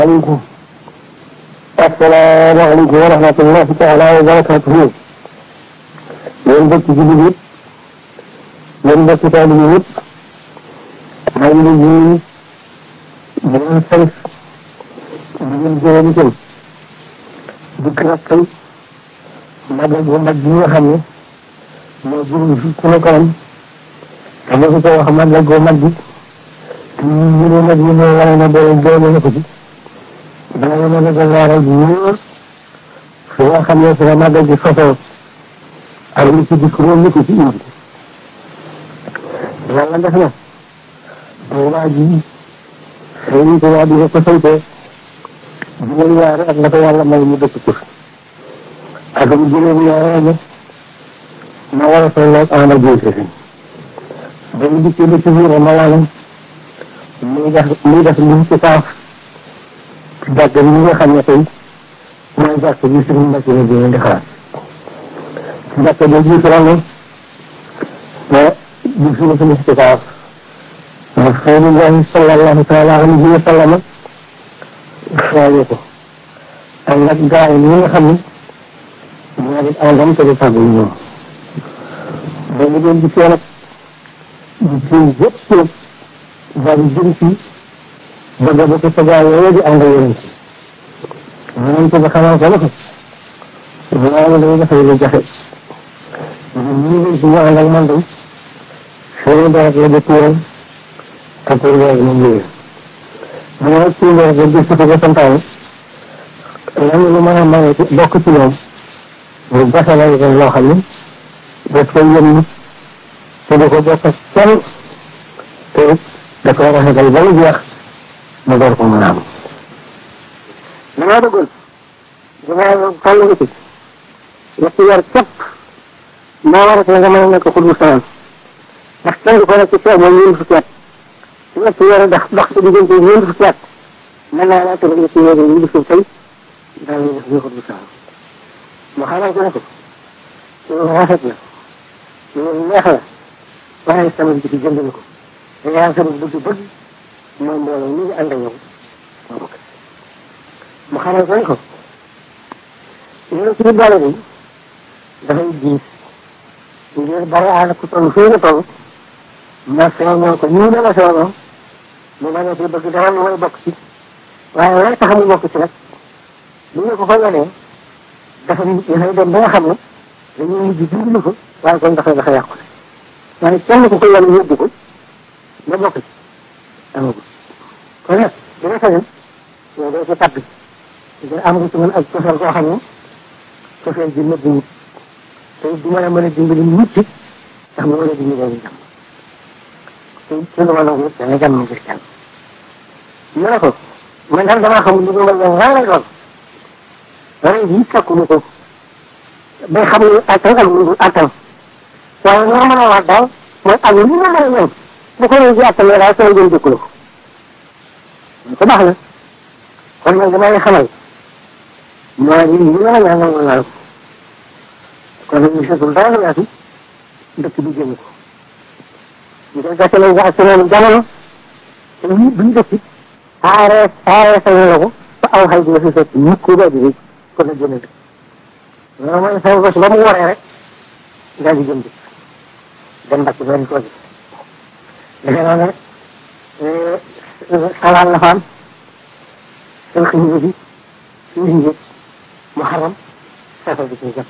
عليكم السلام عليكم ورحمة الله تعالى وبركاته yéen mbokk jullit yëpp yéen mbokk taalibe yëpp maa ngi leen di di leen sant di leen gërëm itam dikk nag tey magal bu mag bi nga xam ne moo jëm fi ku ne kanam te boo ko wax magal bu mag bi te ñu ne nag ñu ne wane na doole doole na ko ci dana mën a gàllaaral bu wóor fi nga xam ne fi la magal bi sosoo ak li ci dikk loolu li ko ci indi yàlla def na waa ji sëriñ ko waa di ko saytee juróom ñaari ak la ko yàlla may mu dëkk ko ak mu juróom ñaari ne ma war a tolloog ama jiite fi ba mu dikkee ba ci biir ma lalam muy def muy def li ci saaf ci jàkk bi nga xam ne tey mooy jàkk bi suñu mbokk yi di leen di xalaat jàkk bi jiitu la ne mais gis nga suñu istikaaf Rasulullahi sallallahu taala alayhi wa sallam xoolee ko ak nag gaa yi ñi nga xam ne ñoo di àndam te di tàggu ñoom ba mu doon gisee nag di seen yëpp yëpp daal di jëm ci bëgg ba ko sa gaa yooyu di ànd yonent yonent ba xamal ko ne ko waaye day dafay lu jafe ñu ngi ci ñu ànd ak man day seen deret la ba tuuram te pour loolu moom léegi bu ma ci deret la gis ko ba santaane lan lu mën a maye ci bokk ci ñoom lu jafe la itam loo xam ne daf koy yëm nit te du ko bokk ak kenn te it da koy rafetal ba mu jeex mu door ko mën a am damaa bëggoon damaa toll nga ci ñetti weer képp moo war a nga mën a nekk xutbu salaam ndax kenn du ko nekk ci tool moom ñeent fukki at su ñetti weer dox dox ci diggante ñeent fukki at mën naa laa tëral ñetti weer yi gisul tey daal di def ñu xutbu salaam mu xamal ko ne ko loolu rafet na loolu neex la waaye sama bi ci jënd na ko da ngay am sama bëgg bëgg mooy mbooloo ñu ngi ànd ak yow mu xamal ko ne ko loolu ci boole bi dafay diis ngir bari àll ku toll fii nga toll ma feeñoo ko nii la ma feeñoo mu ma ne ci bëgg dara lu may bokk ci waaye lay tax mu bokk ci nag bu ñu ko ko yonee dafa dafay dem ba nga xam ne dañuy mujj dimbali ko waaye kon dafay dafa yàqu waaye kenn ku ko yone yóbbu ko ba bokk ci amagul kon nag dina sañoon yow doo ci tàbbi ngir am nga ci mën ak cofeel koo xam ne cofeel ji nëbb wut te du mën a mën a dimbali nit ki ndax mu mën a dimbali leen jàmm te ci lu ma la wut dana jàmm ngir kenn ñu ne ko man daal damaa xamul lu ma leen raa lay doon ren jii sakku ko bay xam ne attan ak lu attan waaye li ma mën a wax daal mooy ak li ma mën a ñëw bu ko ren jii attanee daal sama jëm dëkku la ko ko baax na kon nag damay xamal mooy li li ma la ñaan nangu naa ko kon nag ñu seetul dara la yaatu dëkk bi jëm ko ñu koy gàcce lañ ak seen jamono te ñu bu ñu dëkk aaree aaree sañ la ko ba aw xay bi la fi fekk nit ku bëgg bi kon nag jënd loolu mooy sama bés ba mu waree rek daal di jëm dëkk dem mbàkk benn tool bi defe naa ne xalaat la fa am seen xëy bi suñu njëg mu xaram safar bi ci jàpp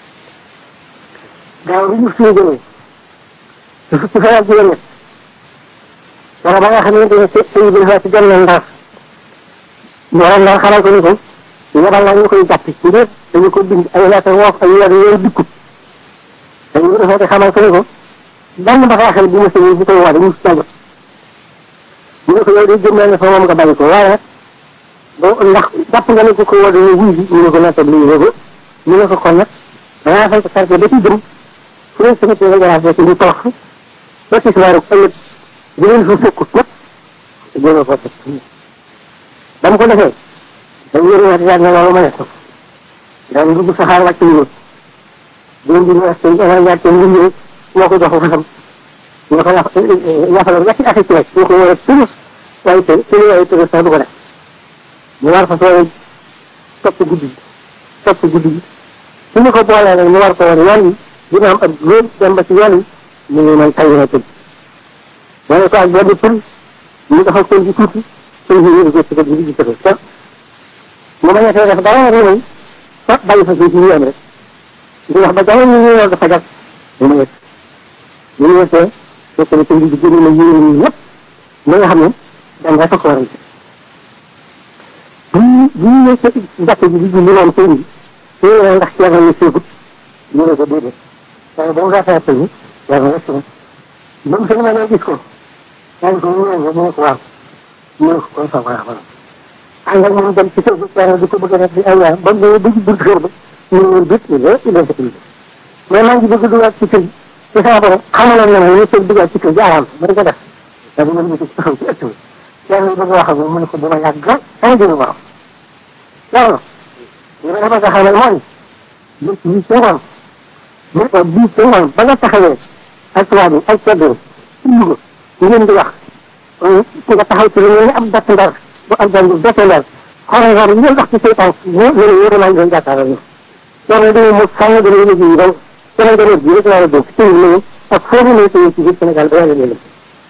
gaaw bi ñu suñu jëlee su fukki fan ak juróom wala ba nga xamante ne sëñ bi dafa ci dem na ndax ñu waroon daal xamal ko ni ko yabal naa ñu koy jàpp ci biir dañu ko bind ay lettre woof ay weer yooyu dikkut dañu ko defee te xamal ko ni ko benn bataaxal bu ma sëñ bu koy wax dañu si jàngat ñu ne ko yow de jëm naa ne fa moom nga bàyyi ko waaye boo ndax jàpp nga ne ko ko woo dañuy wuy bi ñu ne ko nattab lii ne ko ñu ne ko kon nag dangaa fay ko quartier ba ci jëm fu leen sama téere garaas rek ñu torox ba ci soir ëllëg di leen fa fekkut nag jéem ko teg ba mu ko defee dañ yëri wax daal ne loolu ma ne ko daal dugg saxaar wàcc ñu jëm bi ñu wax seen dafa jaar seen liggéey moo ko jox fasam ñu ko yàq yàqaloon ñetti affaire ci rek ñu ko war a tëru waaye tëru tëru waaye tëru sax du ko def mu war fa soo topp guddi gi topp guddi gi su ñu ko boolee nag mu war ko woon yoon wi dina am ak góor dem ba ci yoon wi mu ngi man tàyyi na tëdd wala ko ak benn pël ñu dafa pël ji tuuti pël ji yëngu ko ci ko di ko te mu bañ a fee def dara rek moom fa bàyyi fa suuf ñu am rek di wax ba jamono ñu ñëw dafa jag mu ma yëg ñu ñu yëgee fekk na pël ji génn na yéen ñi ñëpp li nga xam ne dem rek ko waral bu ñu bu ñu ñëw ci jàkk ji di julli moom sëñ bi su ñu nee ndax ceeb ñu séegut ñu ne ko déedéet waaye ba mu rafetee pël bi yàlla rek si ba mu sëñ ma ne gis ko yaa ngi ko mu ñëw mu ne ko waaw mu ne ko kon sa waa waaw ànd ak moom dem ci kër gi di ko bëgg a def di ay yaar ba mu ñëwee ba ci buntu kër ba ñu ne woon bit il est il est il mais maa ngi bëgg dugaat ci kër gi ci sama borom xamaloon na ma ñu tëj dugaat ci kër gi araam ma di ko def da bu mën ci taxaw ci ëtt bi kenn bëgg wax ak mu ne ko dama yàgg sama jëmu borom loolu li ma bëgg a xamal mooy bés bii ci ngoon bés ba bii ci ngoon ba nga taxawee ak tubaab yi ak ceddo ci Louga ngeen di wax ku nga taxaw ci lu mel ni ab datt ndar bu ak jàng dese ndar xoolal xool ngeen wax ci say tànk ñu ne yore naa ngeen jàkkaarloo ñu loolu dañuy mu sànni dana yëngu yi donc Sénégal bi rek laa la dégg ci ñu ak foo ñu nekk ci biir Sénégal ba yàlla leen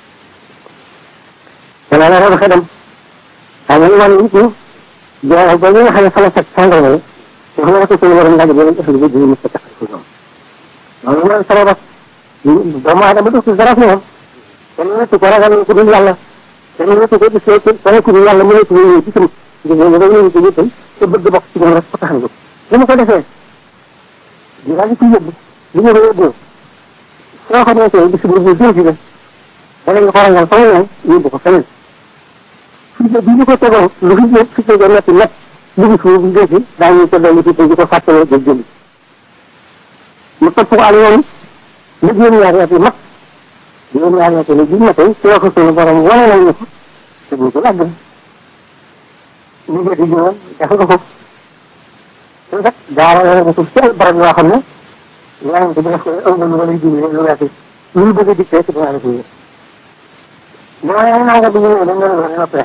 wala la raba xedam xam nga man nit ñi jaa ba nga xam ne fa la fekk sàngal la wax nga ko suñu waroon laaj yeneen ëffali bi dina mës a tax ci ñoom loolu mooy sabab doomu aadama du ci dara fi moom kenn wetu ko ragal ku dul yàlla kenn wetu ko gis ko kenn ku dul yàlla mu nekk ñëw ci tamit gis nga da ñëw ci yëppam te bëgg bokk ci moom rek ko tax a jóg li mu ko defee di daal di ko yóbbu li ñu ko yóbbu soo xam ne tey bis bu ñu jëm ci la da nga ko rangal fa mu ne yóbbu ko feneen fii de bi ñu ko tegoon lu fi ñëpp fi tegoo nekk nekk lu fi suuf bu dee daañu ko dolli ci di ko fàttaloo jël jëli mu topp ko ak yoon lu juróom ñaari at yu mag juróom ñaari at yu mag tey ci waxu suñu borom wane nañ ne ko te bu ko làgg liggéey di juróom def nga ko te kat daara la nga suuf ci ay barab yoo xam ne yaa ngi ko def aw nga lu wala jublu lu weesu lu ñu bëgg a dikkee ci dinaa la ko mooy ay nanga bi ñu ne dañ leen war a noppee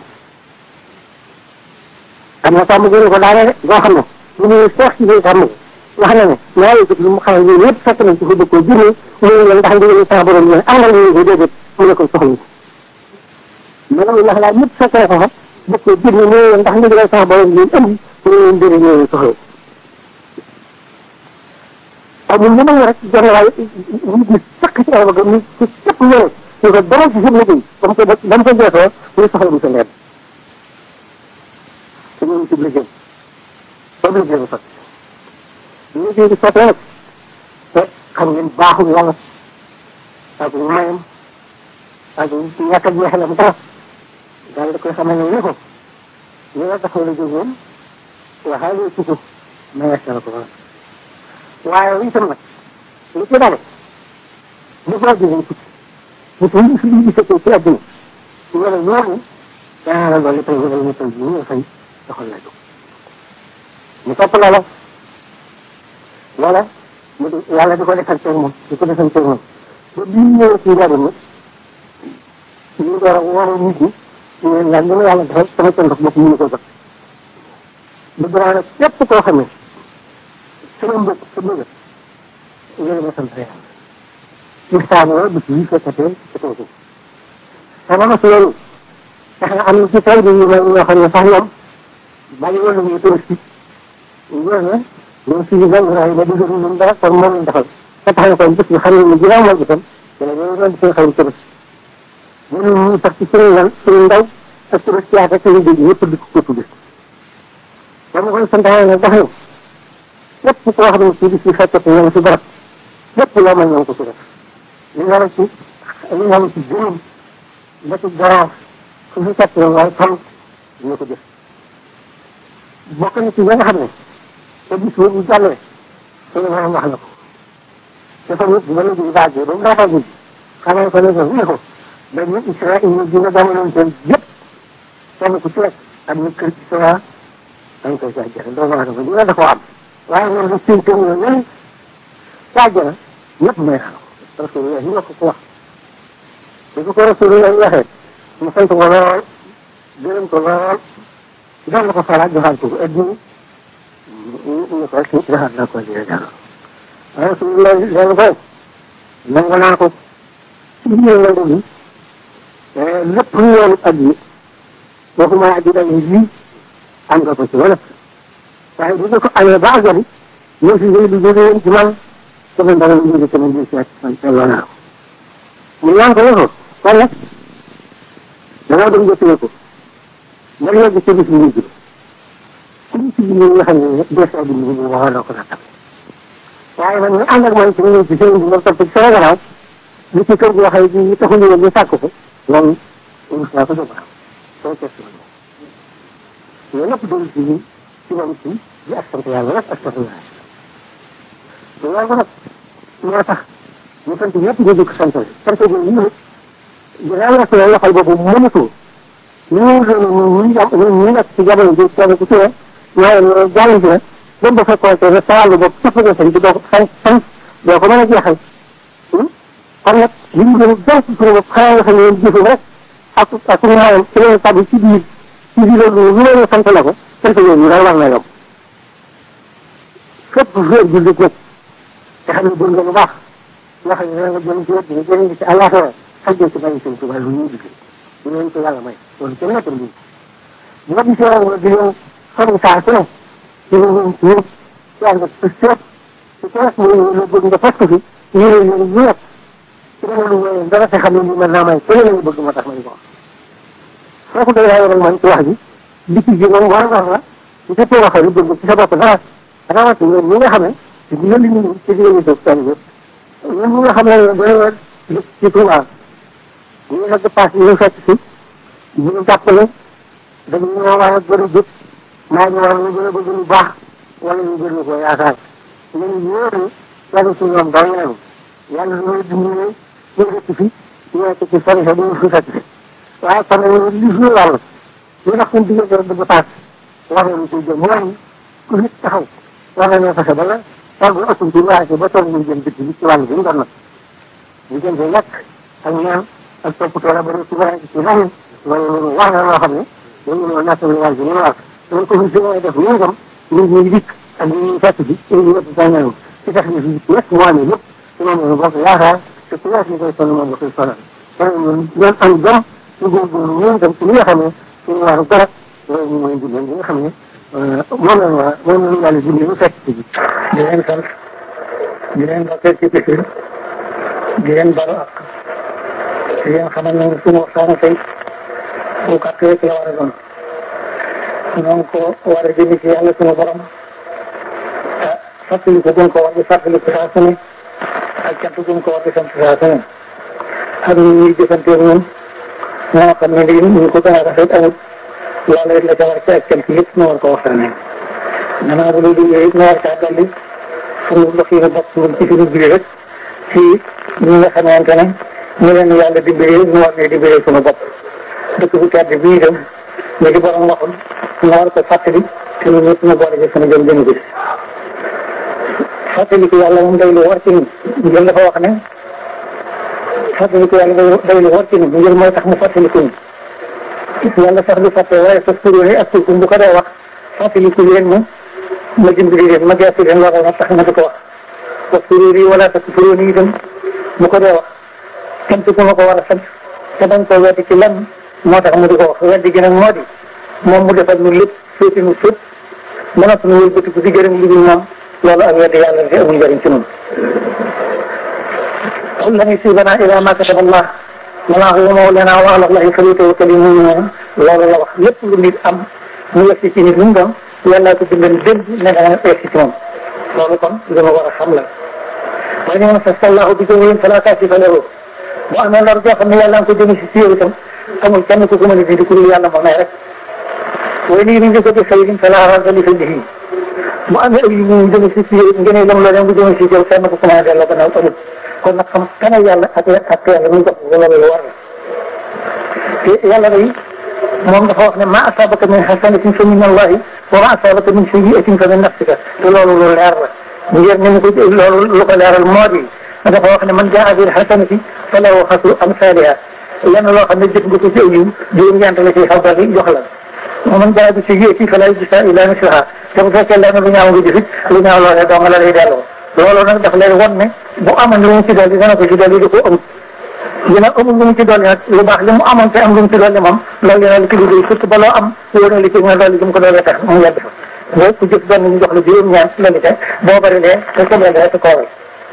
am na sàmm jëri ko daane de boo xam ne ñu ne seex ci biir sàmm wax na ne ñaari jëf lu mu xamal ñun ñëpp fekk nañ ci fa dëkkoo junne mu ne leen ndax ndigal sa borom ne am nga ñu ko déedéet mu ne ko soxla mais loolu wax laa ñëpp fekk na ko fa dëkkoo junne mu ne leen ndax ndigal sa borom ne am mu ne leen déedéet ñoo soxla amul lu may rek jenn waaye nit ñi sakk ci ay bëgg ñu ci képp ñëwee ñu ko dara ci seen liggéey ba mu ko ba mu ko jeexoo muy soxla mu sa leer te ñoom ci liggéey ba liggéey bi sotti liggéey bi sottee nag te xam ngeen baaxul yàlla ak mayam ak ñàkk a jeexalam dara daal da koy xamal ne ko li nga taxaw la jógoon waxaale ci ko mayees na ko waaye itam nag li ci dale bu ko jógee ci bu ko ñu fi gisatee ci àdduna wala ñooñu daa la dolli tey wala ñu tey ñu fay doxal la jóg ñu topp loola loola mu di yàlla di ko defal ceeg moom di ko defal ceeg moom ba bii ñëwee ci njariñ nag ñu door a wóor nit ñi ñu leen laaj li ma yàlla defal sama cër ndox bopp mënu ko jot bëgg naa nag képp koo xam ne sama mbokk sa bëgg yéen ma sant yàlla ci saaboo bis yi fekkatee ci kaw suuf sama mas loolu tax na am na ci taw bi yu mel ñoo xam ne sax ñoom bàyyi woon nañu touristique ñoo ne ñoom suñu gan raay ba dugg ñun dara kon moom lañ defal te tax na kon bés bi xam ne ni ginnaaw mooy bisam dana ñoo doon seen xarit tëbës mënu ñu sax ci suñu gan suñu ndaw ak touristique ak suñu dégg ñëpp di ko tudde dama koy santaane nag wax ne lépp koo xam ne ci bis bi fekkate ñoom si barab lépp loo mën ñoom ko ci def li nga la ci li nga la ci juróom ba ci garaaf fu fi fekk yow waaye xam dina ko def bokk na ci nga xam ne te bis boobu jàllee suñu maanaam wax na ko dafa nit ba léegi baagee ba mu daataa ji xamal ko ne ko ne ko dañu Israël ñu dina jamonoon seen yëpp kenn ku ci rek ak ñu kër Israël dañ koy jaajëfal doomu aadama dina da koo am waaye loolu nag suñ kër yooyu ne jaajëfal ñëpp may xam rasulullah ñu ko ko wax su ko rasulullah waxee mu sant ko lool gërëm ko lool doon na ko faraat joxaat ko ëdd ñu ko si joxaat naa ko jëlee dara waaye su loolu loolu ko nangu naa ko ci biir nangu bi lépp lu yoonu at yi waxuma aji dañ lii am nga ko ci wala waaye bu nga ko amee ba àggali ñoo si ngay di jóge woon ci man sama dara ñu jóge sama biir seet man seetloo naa ko mu ñaan ko ne ko kon nag dangaa dem jëppee ko nga yegg ci bis bi ku ñu ci biir nga xam ne des na bind bi waxoon na ko na tam waaye man ñu ànd ak man ci ñëw ci sëriñ bi ma topp ci sama gannaaw li ci kër gi waxee ji ñu taxul ñu ñu sàkk ko loolu rus naa ko jóg waaw soo test ma loolu lépp doon ci ñun ci moom ci di ak sant yàlla nag ak sant yàlla te loolu nag moo tax ñu sant ñëpp ñu jóg sant sant bi ñu ne dinaa la soo loxol boobu mënatu ñu ñu ñu ñu ñu nekk ci jamono ji kenn ku ci ne ñoo jàll si la dem ba fekkoon te sa wàllu bopp sax nga sëñ bi doo ko sant sant doo ko mën a jeexal kon nag li ñu gën a jàll ci suñu bopp xanaa nga xam ne yéen jëfum rek ak ak suñu maayam ci leen tabi ci biir ci biir loolu lu leen sant la ko sant yooyu ñu daal war na yomb fépp féer bi nag te xam ne dégg nga lu baax nga xam ne nga jëm ci wet bi nga jëriñ ci àllaaxira xajjee ci bàyyi seen tubaab lu ñuy liggéey ñu leen ko yàlla may loolu kenn nekkul lii bu nga gisee rek di leen sori saa su ne di leen ñëw yàlla nga ci seet ci kees mu la bëgg nga fas ko fi ñu leen leen ñu nekk ci dama lu wéyee dara te xam ne lii mën naa may kenn lañu bëgg moo tax ma di ko wax soo ko doy rek man ci wax ji dikk ji moom war war la ci sa too waxee lu bëgg ci sa bopp dara rawati ñoom ñi nga xam ne ci digal li ñu ci digal ñu toog seen yëpp ñun ñi nga xam ne doy ci Tuubaa ñu ngi nag paas ñu fekk si ñu ngi jàppale dañu ñoo war a gën a jóg maa ngi war a gën a bëgg lu baax wala ñu gën a ko yaakaar ñun ñooñu yàlla si ñoom daw nañu yàlla ñooy dimbali ñu dëkk fi ñu nekk ci sori sa duñu fi fekk si waaye kon nag li suñu wàll ñu ndax suñu diggante bëgg paas war nañu ci jëm mooy ku nit taxaw war nañoo fexe ba la tàggu ëpp ci waa ba toog ñu jëm dëkk bi ci wàll bi mu doon nag ñu jëm ci lekk ak ñaan ak toppatoo la ba ci ba ci leneen loolu loolu wax na loo xam ne dañu ñëw natt li wàll bi ñu wax dañ ko fi fi def ñu itam nit ñi dikk ak ñi ñuy fekk bi ñu ñëpp sa ñëw ci tax ñu fi nekk moo amee lépp ci moom la ñu bokk yaakaar te ku nekk ñu koy sonn moom la koy sonal kon ñun ñoom am jom ñu góorgóorlu ñun itam ci li nga xam ne suñu waru garab loolu ñu mooy ndigal li nga xam ne moom la ñu war moom la ñu yàlla dindi ñu fekk ci bi di leen sant di leen bokkee ci bis bi di leen balu ak di leen xamal ne suñu waxtaanu tey bu gàtt rek la war a doon ñoo ngi ko war a jëmi ci yàlla suñu borom ah fàttali ko gën ko war di fàttali ko saa su ne ak cant gën ko war di sant saa su ne ak ñu ñuy jëfanteeg ñun ñoo xam ne lii ñu ko gën a rafet amul loolu rek la ca war ci ak cant yëpp ñu war ko waxtaanee gannaaw bu loolu yooyu ñu war caa dolli suñu ndox yi bopp ñun ci suñu biir rek ci ñi nga xamante ne ñu leen yàlla dimbalee ñu war ne dimbalee suñu bopp dëkk bu tedd bii itam ñu di borom waxul ñu war ko fàttali te ñun ñëpp ñu boole ci suñu jëm jëm gis fàttali ko yàlla moom day lu war ci ñun njël dafa wax ne fàttali ko yàlla day lu war ci ñun njël mooy tax mu fàttali ko ñu yàlla sax du fàtte waaye sa kuréel yi ak suufum bu ko dee wax fàttali ko leen ma ma dimbali leen ma gëstu leen loolu moo tax ma di ko wax wa kuréel yi wala sa kuréel yi itam bu ko dee wax sant ku ma ko war a sant te bañ koo weddi ci lenn moo tax mu di ko wax weddi gi nag moo di moom mu defal nu lépp féeti nu fépp mënat nu wëlbati ko di gërëm lu dul moom loolu ak weddi yàlla di amul njëriñ ci ñun qul lan yusiibanaa illaa maa kataba Allah lanaa huwa mawlaanaa wa alaa Allaahi falyatawakkalil mu'minuun loolu la wax lépp lu nit am mu yegsi ci nit lu mu doon yàllaa ko bindal démb ne dana yegsi ci moom loolu kon li ma war a xam la waaye ni ma sallallaahu bi jawwin falaa kaashifa lahu bu amee lor joo xam ne yàlla nga ko jëmi si si yow itam amul kenn ku ko mën a dindi ku dul yàlla moom rek waaye nii ni ñu ko def xëy falaa radda li fadlihi mu amee ay yu mu jëmi si si yow ngeen lam la dem bu jëmi si yow kenn ku ko mën a delloo gannaaw amul kon nag xam kana yàlla ak ak yàlla muy jox ko loolu war na te yàlla day moom dafa wax ne ma asabaka min hasanatin fa min allahi wa ma asabaka min sayyi'atin fa min nafsika te loolu lu leer la ngir ni mu ko loolu lu ko leeral moo di dafa wax ne man jaa bil hasanati falahu xasru amsaliha lenn loo xam ne jëf nga ko ci aw yiw juróom-ñeent la ciy xabar yi jox la moom jaa bi si yéeti fa lay gisa ila misliha te bu fekkee lenn lu ñaaw nga gis it lu ñaaw loolee dong la lay delloo loolu nag daf lay won ne bu amoon lu mu ci dolli dana ko ci dolli di ko amut dina amul lu mu ci dolli nag lu baax li mu amoon te am lu mu ci dolli moom loolu dina li ci liggéey surtout ba loo am wóor na li ci nga dolli mu ko dolli tax mu yedd fa boo ku jëf benn ñu jox la juróom-ñaar dolli te boo bëri lee te ko dolli rek koowal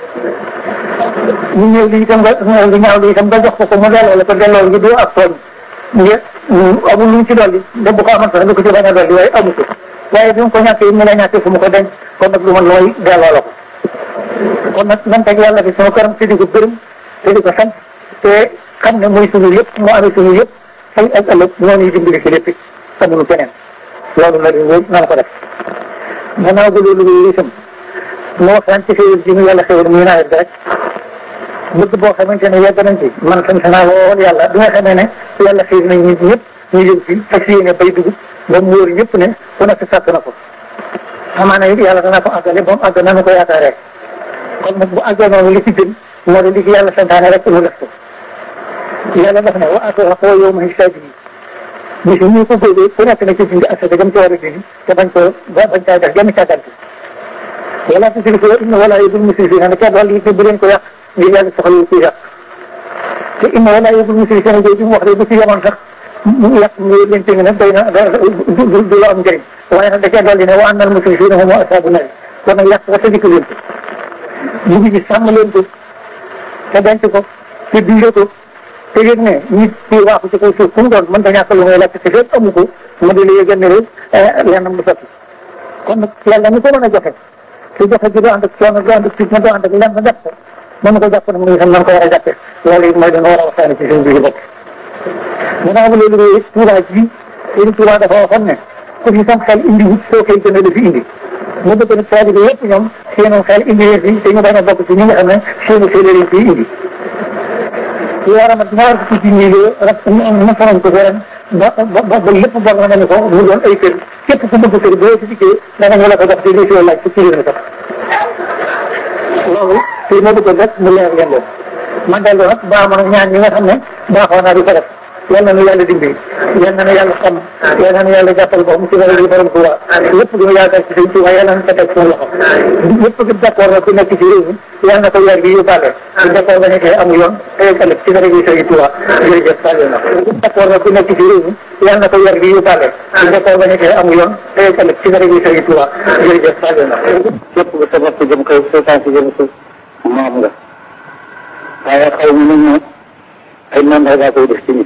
ñu ñëw li itam nga lu ñaaw li itam nga jox ko ko mu delloo la ko delloo ngi doo ak tooñ nga amul lu mu ci dolli da bu ko amoon sax du ko ci bañ a dolli waaye amu ko waaye bi mu ko ñàkkee mu la ñàkkee fu mu ko denc kon nag lu ma looy delloo la ko kon nag nan teg yàlla fi sama këram te di ko gërëm te di ko sant te xam ne mooy sunu yëpp moo amee sunu yëpp fay ak ëllëg moo ñuy dimbali ci lépp amuñu keneen loolu la di wóor nan ko def gannaaw ba loolu yooyu itam moo sant ci xéwal ji ñu yàlla xéwal muy nawet bi rek bëgg boo xamante ne yegg nañ ci man sant naa lool yàlla bi nga xamee ne yàlla xëy nañ nit ñëpp ñu yëg ci fas yéene bay dugub ba mu wóor ñëpp ne ku nekk sàkk na ko amaana it yàlla dana ko àggale ba mu àgg na nu ko yaakaaree kon nag bu àggee noonu li ci gën moo di li ci yàlla santaane rek mu def ko yàlla def ne wa aatu xaqoo yow ma hisaab yi bis ñu ko góobee ku nekk na ci dindi asaka jëm ci war a dindi te bañ ko bañ caa def genn càggante wala tusrifu inna wala yubul musrifina ne kenn wàll yi bu leen ko yàq ngir yàlla soxla ku yàq te inna wala yubul musrifina jooju mu wax de bu ci yemoon sax mu yàq mu leen tënk nag doy na du du la am njëriñ waaye nag da cee dolli ne wa annal musrifina hum ashabu nar kon nag yàq ko te dikk leen ko ñu ngi gis sàmm leen ko te denc ko te dundee ko te yëg ne nit ki waaxu ci kaw suuf fu mu doon mën ta ñàkk lu ngay lekk te fekk amu ko mu di la yëgal ne rek lennam lu sotti kon nag yàlla ni ko mën a joxe te joxe gi doo ànd ak coono doo ànd ak fitna doo ànd ak lenn def ko mën ko jàpp nag muy xam nan ko war a jàppe loolu it mooy dana war a waxtaane ci suñu biir bopp ginnaaw ba loolu yooyu Tuubaa ji Sëriñ Tuubaa dafa waxoon ne ku fi sam xel indi wut soo koy gën a la fi indi mu bëgg nag taalibe yëpp ñoom seenu xel indi leen fi te ñu bañ a bokk ci ñi nga xam ne seenu xel leen fi indi lu war a mat ñaar fukki junni loo rek nafa nañ ko ren ba ba ba lépp bor na nga ne ko mu doon ay kër képp ku bëgg kër boo ci dikkee da nga ñu la ko jox te lii si laaj ci kilomètre loolu te moo bëggoon rek mu leer leen loolu man dellu nag baa ma ñaan ñi nga xam ne baaxoo naa di ko def yal na nu yàlla dimbali yal na nu yàlla xam yal na nu yàlla jàppal boppam ci dara di borom Tuuba lépp lu mu yaakaar ci sëñ Tuuba yal na nu ko teg suñu loxo lépp gi d'accord na ku nekk ci réew mi yal na ko weer gi yóbbaale su d'accord ba nekkee amu yoon tey ëllëg ci dara gi sëñ Tuuba jërëjëf Saliou na d'accord na ku nekk ci réew mi yal na ko weer gi yóbbaale su d'accord ba nekkee amu yoon tey ëllëg ci dara gi sëñ Tuuba jërëjëf Saliou na lépp bu sa bopp jëm kaw sa tànk jëm suuf moom nga waaye xaw ma nañ ne ay mandat koy def ci nit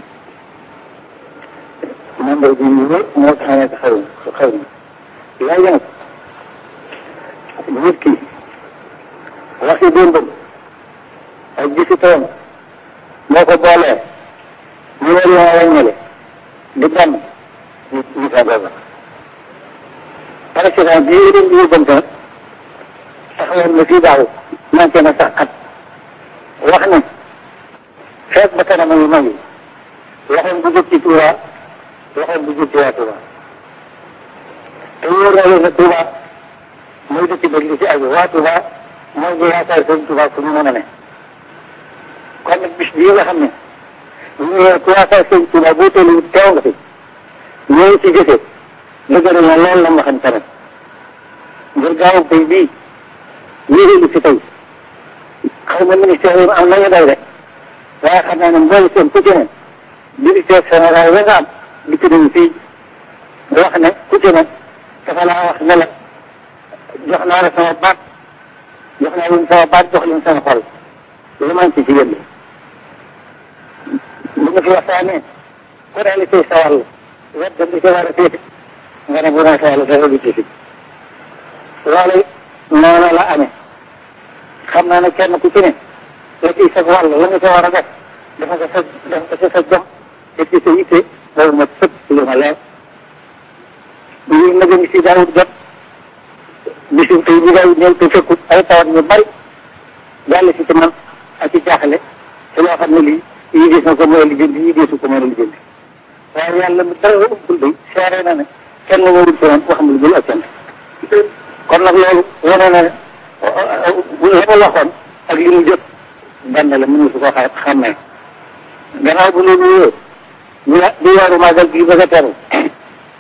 membre bi ñu ne moo tax ne xaw xaw ma léegi nag nit ki waxi démbam ak gisi toom moo ko boolee ñu war yoo wàññale di benn ñu ñu fa booba président bi yéen di yóbbante nag taxawoon na fii daaw manqué na sax at wax ne feet ba kanam yu mag yi waxoon bu jóg ci Tuuba waxoon bu jóg ci waa Tuuba te wóor na leen ne Tuuba mooy dëkk ba li ci aju waa Tuuba mooy ñu yaakaar seen Tuuba fu ñu mën a ne kon nag bis bii nga xam ne ñu ne ku yaakaar seen Tuuba boo teelu teew nga fi ñëw ci jëfe dëgëral na loolu la ma xam tamit ngir gaawu tey bii yéeréelu fi tey xaw ma ministère yi am nañu day de waaye xam naa ne mboolu seen ku ci ne directeur général la nga am di ko dem fii wax ne ku ci ne dafa laa wax ne la jox naa la sama baat jox naa leen sama baat jox leen sama xol lu man ci ci yéen bu nga fi waxtaanee ku ne li ciy sa wàll wet dem di ci war a féete nga ne bu naa sa wàll dara du ci fi loolu noonu la amee xam naa ne kenn ku ci ne la ciy sa wàll la nga ca war a def dafa ko sa dafa ko sa jom te ci sa yitte loolu ma sëpp lu ma leer lii nag ngi si daawut jot bisim tey bi daawut ñëw te fekkut ay tawat ñu bari jàll si ci man ak ci jaaxle te loo xam ne lii yii gis na ko mooy lijjanti yii gisu ko mooy lijjanti waaye yàlla mi dara umpul day seere na ne kenn ñëwul ci man wax ma lu dul ak cant kon nag loolu wane na ne la ma waxoon ak li mu jot benn la mënu su ko xa xàmmee gannaaw bu loolu wóor ñu di weeru màggal gi bëgg a teru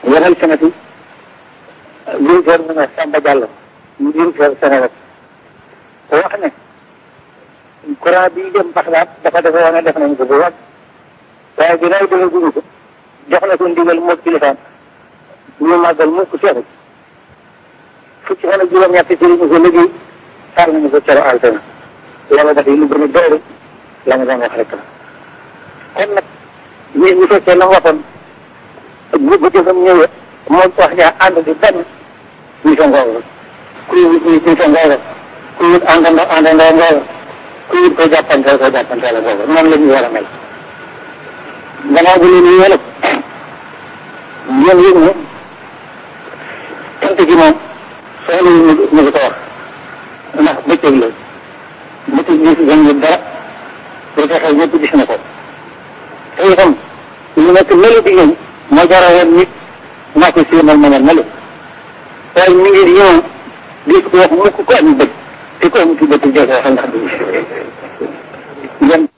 waxal sanati ministère mu ne Samba Diallo ministère Sénégal wax ne courant bi dem Baxdaad dafa defe woon ne def nañu ko bu wàgg waaye ginnaaw dama guñu ko jox na ko ndigal moo kilifaam ñu màggal mukk seexu fukki fan ak juróom-ñett ci ñu ko liggéey xaar nañu ko cero altena yàlla dafay lu gën a doore la nga doon wax rek la kon nag ñi ñu fekkee la waxoon bu bu jëfam ñëwee moom wax ñaa ànd di benn ñu sa ngooga kuy wut ñu sa ngooga kuy wut àndandoo àndandoo ngooga kuy wut ko jàppante ko jàppante la ngooga noonu la ñu war a mel gannaaw bu leen yéen nag ngeen yëg ne cant gi moom soxla ñu ñu ko wax ndax bëccëg la bëccëg gis gën ñu dara lu taxaw ñëpp gis na ko te itam lu nekk melu di ñëw moo jara woon nit naa ko séenal ma melu waaye mi ngi ñëw di ko wax mukk ko am bët te ko am ci bët jël waxal ndax du gis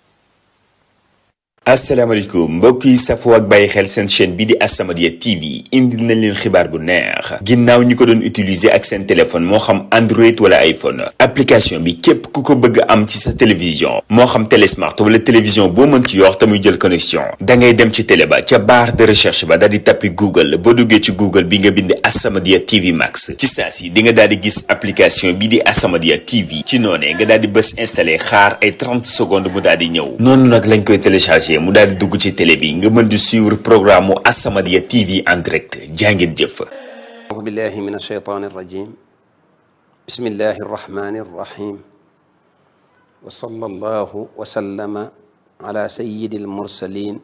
asalaamaaleykum mbokk yi safoo ak bàyyi xel seen chaîne bii di As-Samadiyya TV indil nañ leen xibaar bu neex ginnaaw ñi ko doon utiliser ak seen téléphone moo xam Android wala iPhone application bi képp ku ko bëgg am ci sa télévision moo xam télésmart wala télévision boo mën ci yor te muy jël connexion da ngay dem ci télé ba ca barre de recherche ba daal di tappi Google boo duggee ci Google bi nga bind As-Samadiyya TV Max ci saa si di nga daal di gis application bii di As-Samadiyya TV ci noonee nga daal di bës installé xaar ay 30 secondes mu daal di ñëw noonu nag lañ koy téléchargé. mu daal di dugg ci télé bi nga mën di suivre programme mu As-Samadiyya TV en direct jàngeen jëf أعوذ بالله من الشيطان الرجيم بسم الله الرحمن الرحيم وصلى الله وسلم على سيد المرسلين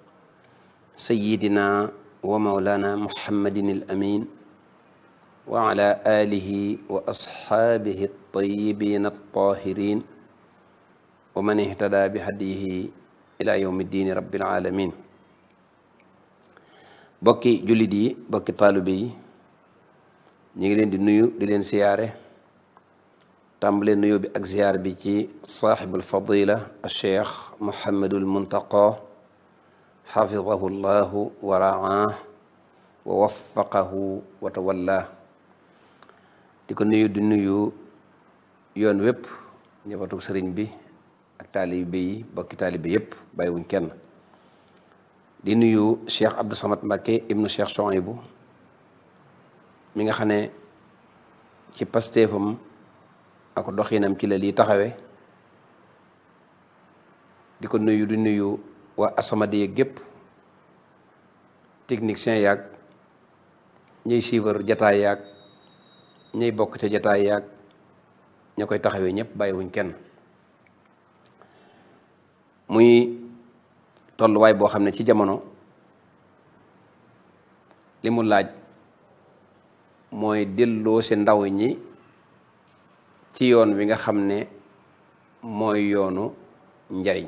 سيدنا ومولانا محمد الأمين وعلى آله وأصحابه الطيبين الطاهرين ومن اهتدى بهديه ila yawmi diini rabbil alamin bokki jullit yi bokki taalibe yi ñu ngi leen di nuyu di leen siyaare tàmbalee nuyu bi ak ziyaar bi ci saaxibul fadila alcheikh mohammadul muntaqa xafidahu llahu wa raah wa waffaqahu wa tawalla di ko nuyu di nuyu yoon wépp njabootu sëriñ bi ak taalibe yi bokki taalibe yépp bàyyiwuñ kenn di nuyu cheikh Abdou Samad Mbacké ibnu cheikh Chouaïbou mi nga xam ne ci pastéefam ak doxinam ci la lii taxawe di ko nuyu di nuyu waa As-Samadiyya gépp technicien yaag ñuy suivre jataay yaag ñuy bokk ca jataay yaag ña koy taxawee ñëpp bàyyiwuñ kenn muy tolluwaay boo xam ne ci jamono li mu laaj mooy delloo si ndaw ñi ci yoon wi nga xam ne mooy yoonu njariñ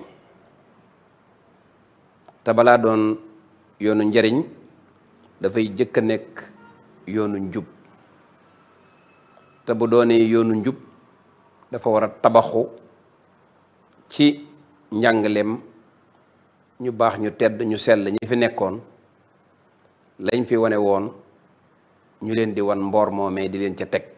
te balaa doon yoonu njariñ dafay jëkk a nekk yoonu njub te bu doonee yoonu njub dafa war a tabaxu ci njàngaleem ñu baax ñu tedd ñu sell ñi fi nekkoon lañ fi wane woon ñu leen di wan mboor moomee di leen ca teg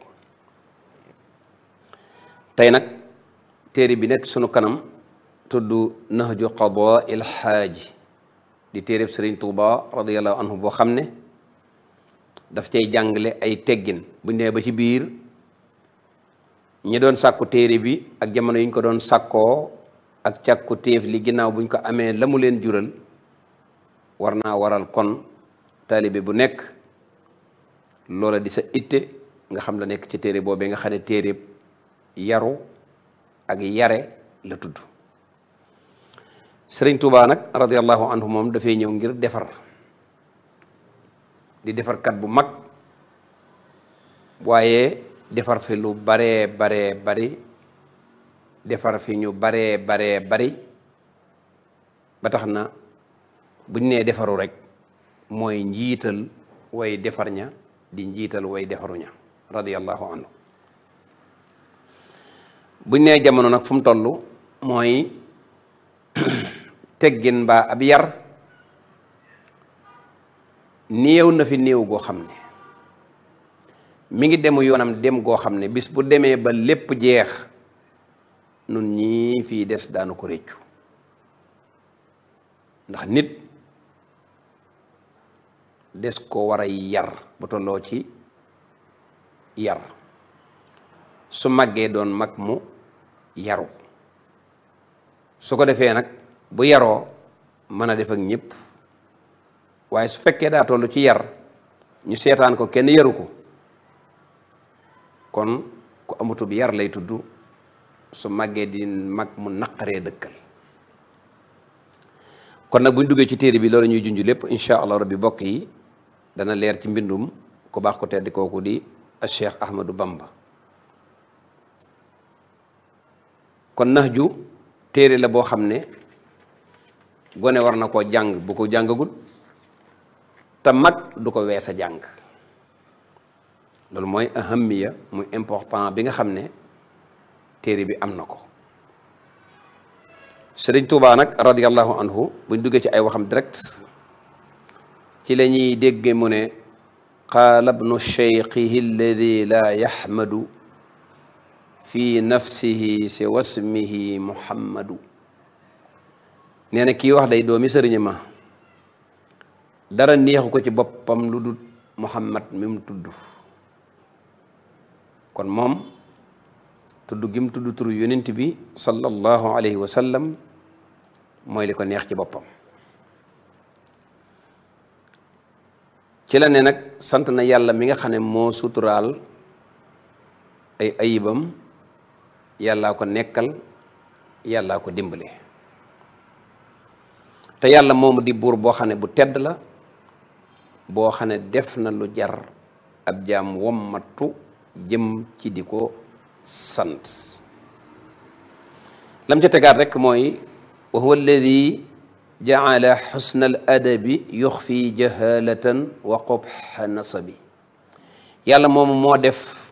tey nag téere bi nekk sunu kanam tudd nahju qadaa il xaaji di téereb sëriñ tuuba radiallahu anhu boo xam ne daf cay jàngale ay teggin bu nee ba ci biir ñi doon sàkku téere bi ak jamono yi ñu ko doon sàkkoo ak càkku téef li ginnaaw buñ ko amee la mu leen jural war naa waral kon taalibe bu nekk loola di sa itte nga xam la nekk ci téere boobee nga xam ne téere yaru ak yare la tudd sëriñ Tuubaa nag radiallahu anhu moom dafay ñëw ngir defar di defarkat bu mag waaye defar fi lu baree baree bari defar fi ñu baree baree bari ba tax na buñ nee defaru rek mooy njiital way defar ña di njiital way defaru ña radiyallahu anhu buñ nee jamono nag fu mu toll mooy teggin mbaa ab yar néew na fi néew goo xam ne mi ngi demu yoonam dem goo xam ne bis bu demee ba lépp jeex nun ñii fii des daanu ko réccu ndax nit des ko war a yar bu tolloo ci yar su màggee doon mag mu yaru su ko defee nag bu yaroo mën a def ak ñëpp waaye su fekkee daa toll ci yar ñu seetaan ko kenn yaru ko kon ku amutub yar lay tudd su màggee di mag mu naqaree dëkkal kon nag bu ñu duggee ci téere bi loolu ñuy junj lépp incha allah rabbi bokk yi dana leer ci mbindum ku baax ko tedd kooku di Cheikh Ahmadou Bamba kon nax ju téere la boo xam ne gone war na koo jàng bu ko jàngagul te mag du ko weesa jàng loolu mooy ahamiya muy important bi nga xam ne téere bi am na ko sëriñ Tuubaa nag radiallahu anhu buñ duggee ci ay waxam direct ci la ñuy dégge mu ne qaala bnu cheikhihi alladi laa yaxmadu fi nafsihi si wasmihi muhammadu nee na kii wax day doomi sëriñ ma dara neexu ko ci boppam lu dul muhammad mi mu tudd kon moom tudd gi mu tudd turu yonent bi sallallahu alayhi wa sallam mooy li ko neex ci boppam ci la ne nag sant na yàlla mi nga xam ne moo suturaal ay ayibam yàllaa ko nekkal yàllaa ko dimbale te yàlla moomu di buur boo xam ne bu tedd la boo xam ne def na lu jar ab jaam wommatu jëm ci di ko sant lam ca tegaat rek mooy wa huwa alladi jaala xusna al adabi yuxfi jahalatan wa qubxa nasabi yàlla moomu moo def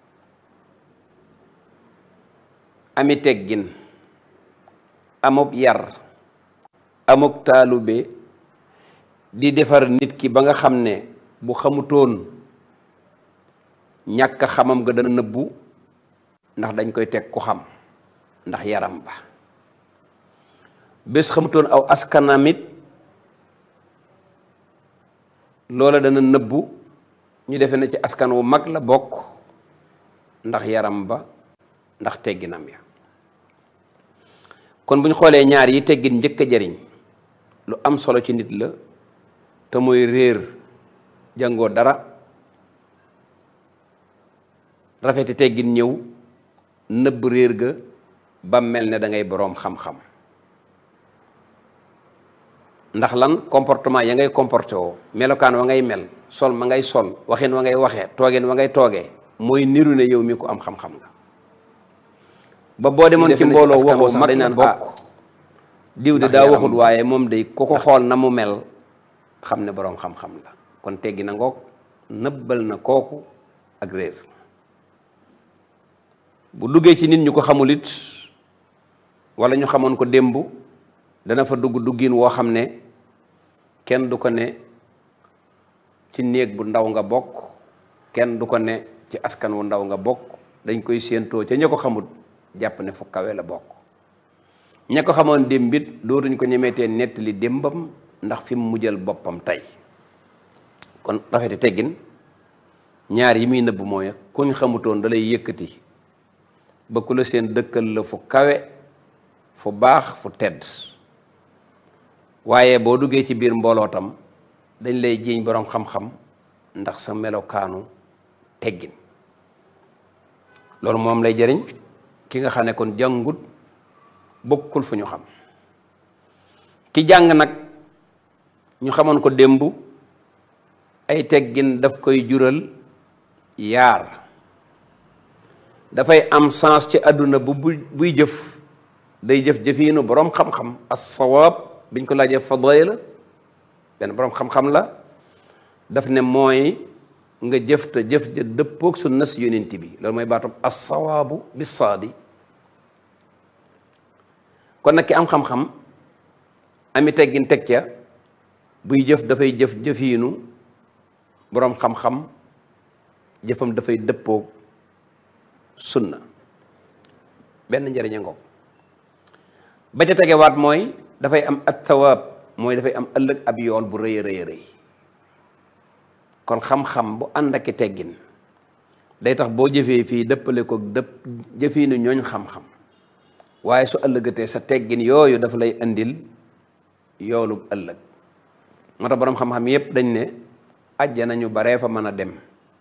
ami teggin amub yar amuk taalube di defar nit ki ba nga xam ne bu xamutoon ñàkk xamam ga dana nëbbu ndax dañ koy teg ku xam ndax yaram ba bés xamutoon aw askanamit loola dana nëbbu ñu defe na ci askan wu mag la bokk ndax yaram ba ndax tegginam ya kon bu ñu xoolee ñaar yi teggin njëkk a jariñ lu am solo ci nit la te mooy réer jàngoo dara rafeti teggin ñëw nëbb réer ga ba mel ne da ngay boroom xam-xam ndax lan comportement ya ngay comporté woo melokaan wa ngay mel sol ma ngay sol waxin wa ngay waxee toogeen wa ngay toogee mooy niru ne yow mi ko am xam-xam nga ba boo demoon ci mbooloo waxoo mag dañ naan bokk diw de daa waxut waaye moom day ku ko xool na mu mel xam ne boroom xam-xam la kon teggi na ngoog nëbbal na kooku ak réer bu duggee ci nit ñu ko xamul it wala ñu xamoon ko démb dana fa dugg duggin woo xam ne kenn du ko ne ci néeg bu ndaw nga bokk kenn du ko ne ci askan wu ndaw nga bokk dañ koy séentoo ca ña ko xamul jàpp ne fu kawe la bokk ña ko xamoon démbit dootuñ ko ñemeetee nettali démbam ndax fi mu mujjal boppam tey kon rafeti teggin ñaar yi muy nëbb mooy kuñ xamutoon da lay yëkkati ba ku la seen dëkkal la fu kawe fu baax fu tedd waaye boo duggee ci biir mbooloo tam dañ lay jiiñ boroom xam-xam ndax sa melokaanu teggin loolu moom lay jëriñ ki nga xam ne kon jàngut bokkul fu ñu xam ki jàng nag ñu xamoon ko démb ay teggin daf koy jural yaar dafay am sens ci àdduna bu buy jëf day jëf jëfiinu boroom xam-xam as-sawaab biñ ko laajee fadila benn boroom xam-xam la daf ne mooy nga jëf te jëf ja dëppoog su nas yonent bi loolu mooy baatam as-sawaabu bis-saadi kon nag ki am xam-xam ami teggin teg ca buy jëf dafay jëf jëfiinu boroom xam-xam jëfam dafay dëppoog sunna benn njëriñ a ngoog ba ca tegewaat mooy dafay am at thawaab mooy dafay am ëllëg ab yool bu rëy a rëy rëy kon xam-xam bu ànd ak teggin day tax boo jëfee fii dëppale ko dëpp jëfiinu ñooñ xam-xam waaye su ëllëgatee sa teggin yooyu dafa lay indil yoolu ëllëg moo tax boroom xam-xam yépp dañ ne àjjana ñu baree fa mën a dem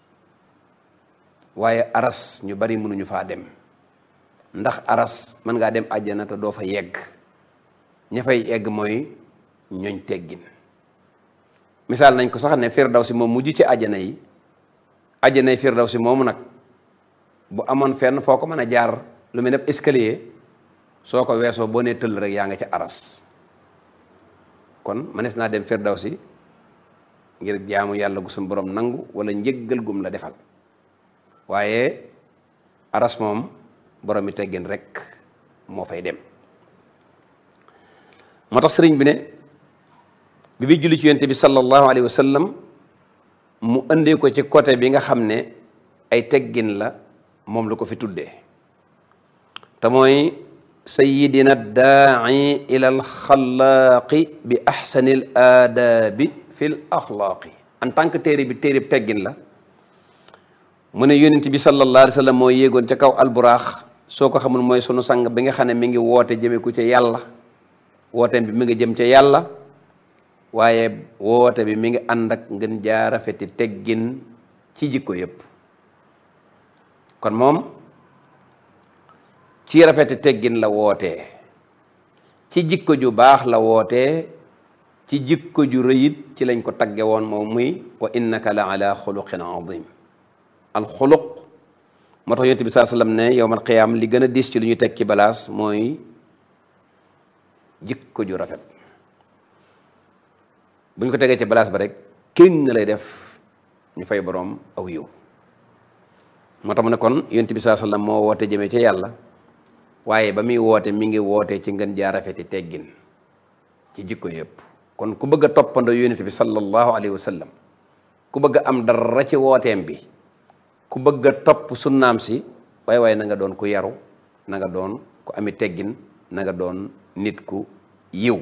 waaye aras ñu bari mënuñu faa dem ndax aras mën ngaa dem àjjana te doo fa yegg ña fay yegg mooy ñooñ teggin misaal nañ ko sax ne firdawsi moom mujj ci àjjana yi àjjanay firdawsi moomu nag bu amoon fenn foo ko mën a jaar lu mel ne escalier soo ko weesoo boo nee tëll rek yaa nga ca aras kon mënees naa dem firdawsi ngir jaamu yàlla gu suñu borom nangu wala njëggal gum la defal waaye aras moom borom mi teggin rek moo fay dem moo tax sëriñ bi ne bi bi julli ci yonent bi sallallahu alayhi wa sallam mu indee ko ci côté bi nga xam ne ay teggin la moom la ko fi tuddee te mooy sayidina daai ila alxalaaqi bi axsani l aadaabi fi l axlaaqi en tant que téere bi téere bi teggin la mu ne yonent bi sallallahu alayhi wa sallam mooy yéegoon ca kaw alburaax soo ko xamul mooy sunu sang bi nga xam ne mi ngi woote jëme ko ca yàlla wooteem bi mi ngi jëm ca yàlla waaye woote bi mi ngi ànd ak ngeen jaarafeti teggin ci jikko yépp kon moom ci rafeti teggin la wootee ci jikko ju baax la wootee ci jikko ju rëyit ci lañ ko tagge woon moom muy wa innaka la ala xuluqin azim al xuluq moo tax yonent bi saa sallam ne yowmal qiyaam li gën a diis ci lu ñu teg ci balaas mooy jikko ju rafet bu ñu ko tegee ci balaas ba rek kéng lay def ñu fay boroom aw yiw moo tax mu ne kon yonent bi saa sallam moo woote jëmee ca yàlla waaye ba muy woote mi ngi woote ci ngën jaa rafeti teggin ci jikko yëpp kon ku bëgg a toppandoo yonent bi sallallahu alayhi wa sallam ku bëgg a am dara ci wooteem bi ku bëgg a topp sunnaam si waaye waaye na nga doon ku yaru na nga doon ku ami teggin na nga doon nit ku yiw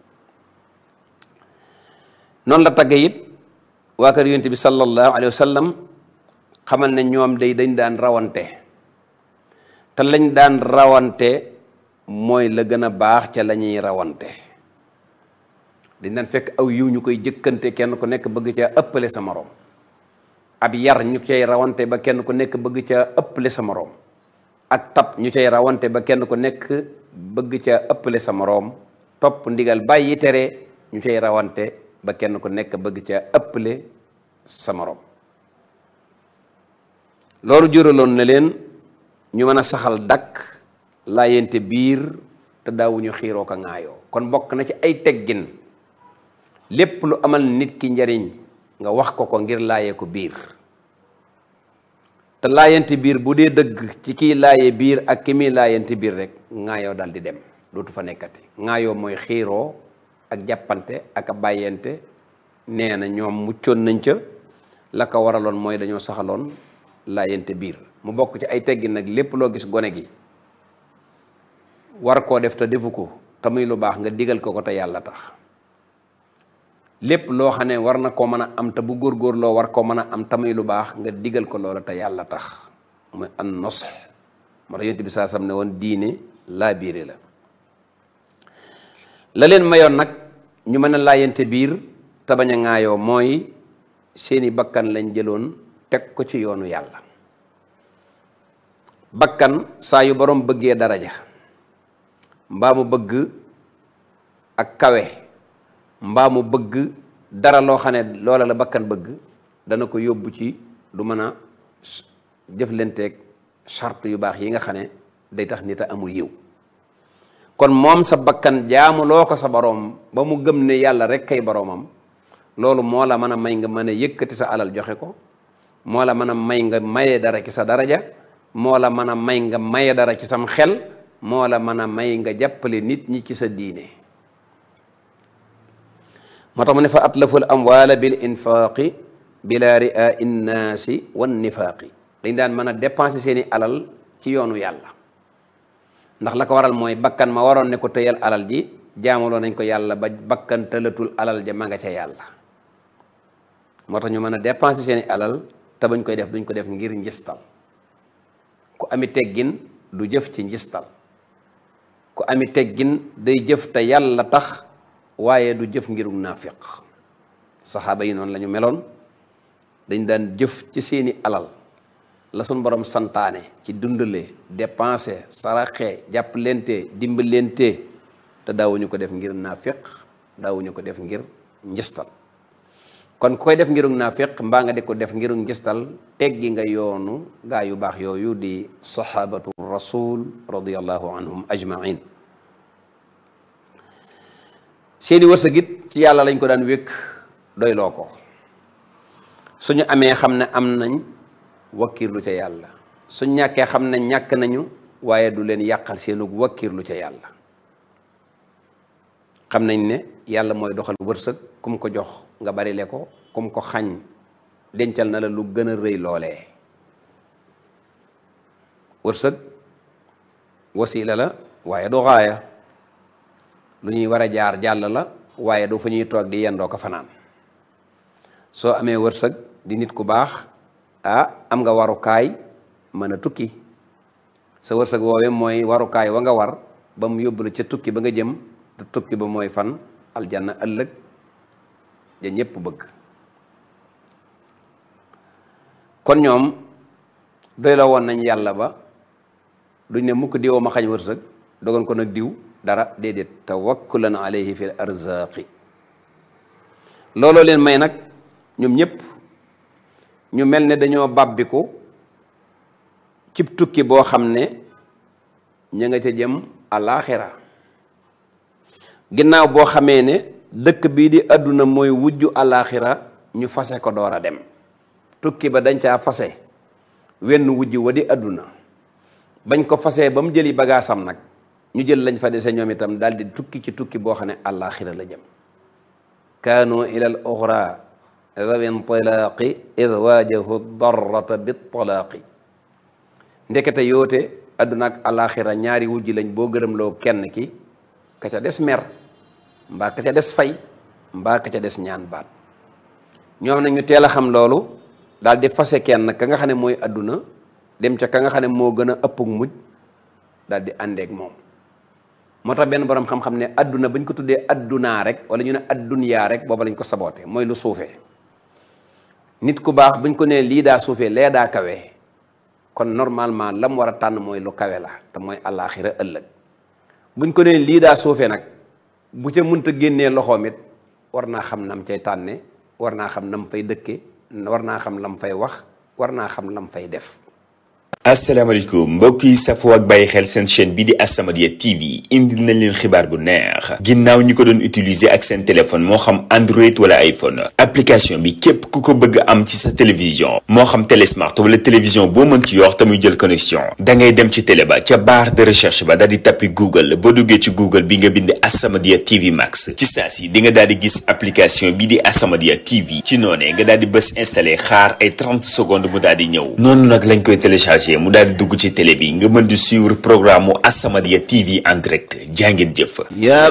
noonu la tagge it waa kër yonent bi sallallahu alayhi wa sallam xamal ne ñoom day dañ daan rawante te lañ daan rawante mooy la gën a baax ca la ñuy rawante dañ daan fekk aw yiw ñu koy jëkkante kenn ku nekk bëgg ca ëppale sa moroom ab yar ñu cay rawante ba kenn ku nekk bëgg ca ëppale sa moroom ak tab ñu cay rawante ba kenn ku nekk bëgg ca ëppale sa moroom topp ndigal bàyyi tere ñu cay rawante ba kenn ku nekk bëgg ca ëppale sa moroom loolu juraloon na leen ñu mën a saxal dakk laayante biir te daawuñu xiiroo ko ŋaayoo kon bokk na ci ay teggin lépp lu amal nit ki njariñ nga wax ko ko ngir laayee ko biir te laayante biir bu dee dëgg ci kiy laaye biir ak ki muy laayante biir rek ŋaayoo dal di dem dootu fa nekkati ŋaayoo mooy xiiroo ak jàppante ak a bàyyente nee na ñoom muccoon nañ ca la ko waraloon mooy dañoo saxaloon laayante biir mu bokk ci ay teggin nag lépp loo gis gone gi war koo def te defu ko te muy lu baax nga digal ko ko te yàlla tax lépp loo xam ne war na koo mën a am te bu góorgóorloo war koo mën a am te muy lu baax nga digal ko loola te yàlla tax muy an nos moo tax yonent bi saa sam ne woon diine laa biire la la leen mayoon nag ñu mën a laayante biir te bañ a ŋaayoo mooy seeni bakkan lañ jëloon teg ko ci yoonu yàlla bakkan saa yu borom bëggee daraja mbaa mu bëgg ak kawe mbaa mu bëgg dara loo xam ne loola la bakkan bëgg dana ko yóbbu ci du mën a jëflanteeg charte yu baax yi nga xam ne day tax nit a amul yiw kon moom sa bakkan jaamu loo ko sa boroom ba mu gëm ne yàlla rek kay boroomam loolu moo la mën a may nga mën a yëkkati sa alal joxe ko moo la mën a may nga maye dara ci sa daraja moo la mën a may nga maye dara ci sam xel moo la mën a may nga jàppale nit ñi ci sa diine moo tax mu ne fa atlaful amwaala bil infaaqi bila ria innaasi wan nifaaqi dañ daan mën a dépenser seeni alal ci yoonu yàlla ndax la ko waral mooy bakkan ma waroon ne ko tëyal alal ji jaamuloo nañ ko yàlla ba bakkan tëlatul alal ja ma nga ca yàlla moo tax ñu mën a dépenser seeni alal te bañ koy def duñ ko def ngir njistal ku ami teggin du jëf ci njistal ku ami teggin day jëf te yàlla tax waaye du jëf ngirug naafiq saxaaba yi noonu la ñu meloon dañ daan jëf ci seeni alal la suñ borom santaane ci dundale dépenser saraxe jàppalente dimbalente te daawuñu ko def ngir naafiq daawuñu ko def ngir njistal kon ku koy def ngirug naafiq mbaa nga di ko def ngirug njistal teggi nga yoonu gaa yu baax yooyu di sahabatu rasul radiallahu anhum ajmain seeni wërsëg it ci yàlla lañ ko daan wékk doyloo ko suñu amee xam ne am nañ wakkirlu ca yàlla suñ ñàkkee xam ne ñàkk nañu waaye du leen yàqal seenug wakkirlu ca yàlla xam nañ ne yàlla mooy doxal wërsëg kum ko jox nga bari le ko kum ko xañ dencal na la lu gën a rëy loolee wërsëg wasiila la waaye du xaaya lu ñuy war a jaar jàll la waaye du fa ñuy toog di yendoo ko fanaan soo amee wërsëg di nit ku baax ah am nga warukaay mën a tukki sa wërsëg woowee mooy warukaay wa nga war ba mu yóbbu la ca tukki ba nga jëm du tukki ba mooy fan aljanna ëllëg ja ñépp bëgg kon ñoom doy la woon nañ yàlla ba duñ ne mukk diwoo ma xañ wërsëg dogon ko nag diw dara déedéet tawakkulan alayhi fi l arzaqi looloo leen may nag ñoom ñëpp ñu mel ne dañoo bàbbiku cib tukki boo xam ne ña nga ca jëm alaaxira ginnaaw boo xamee ne dëkk bii di àdduna mooy wujju alaaxira ñu fase ko door a dem tukki ba dañ caa fase wenn wujj wa di àdduna bañ ko fasee ba mu jëli bagaasam nag ñu jël lañ fa dese ñoom itam daal di tukki ci tukki boo xam ne alaaxira la jëm kaanu ila al oxra dawi intilaaqi id waajahu darrata bitalaaqi ndekete yoote àdduna ak alaaxira ñaari wujj lañ boo gërëmloo kenn ki ka ca des mer mbaa ka ca des fay mbaa ka ca des ñaan baat ñoom nag ñu teel a xam loolu daal di fase kenn ka nga xam ne mooy àdduna dem ca ka nga xam ne moo gën a ëppug mujj daal di àndeek moom moo tax benn boroom xam-xam ne àdduna ba ñu ko tuddee àddunaa rek wala ñu ne àddunyaa rek booba lañ ko saboote mooy lu suufee nit ku baax buñ ko nee lii daa suufee lee daa kawe kon normalement la mu war a tànn mooy lu kawe la te mooy àllaaxira ëllëg buñ ko nee lii daa suufee nag bu ca mënta génnee loxoom it war naa xam nam cay tànne war naa xam nam fay dëkke war naa xam lam fay wax war naa xam lam fay def asalaamaaleykum mbokk yi safoo ak bàyyi xel seen chaîne bi di As-Samadiyya TV indil nañ leen xibaar bu neex ginnaaw ñi ko doon utiliser ak seen téléphone moo xam Android wala iPhone application bi képp ku ko bëgg am ci sa télévision moo xam télésmart wala télévision boo mën ci yor te muy jël connexion da ngay dem ci télé ba ca barre de recherche ba daal di tappi Google boo duggee ci Google bi nga bind As-Samadiyya TV Max ci saa si di nga daal di gis application bi di As-Samadiyya TV ci noonee nga daal di bës installé xaar ay 30 secondes mu daal di ñëw noonu nag lañ koy téléchargé. mu daal di dugg ci télé bi nga mën di suivre programme mu As-Samadiyya TV en direct jàngeen jëf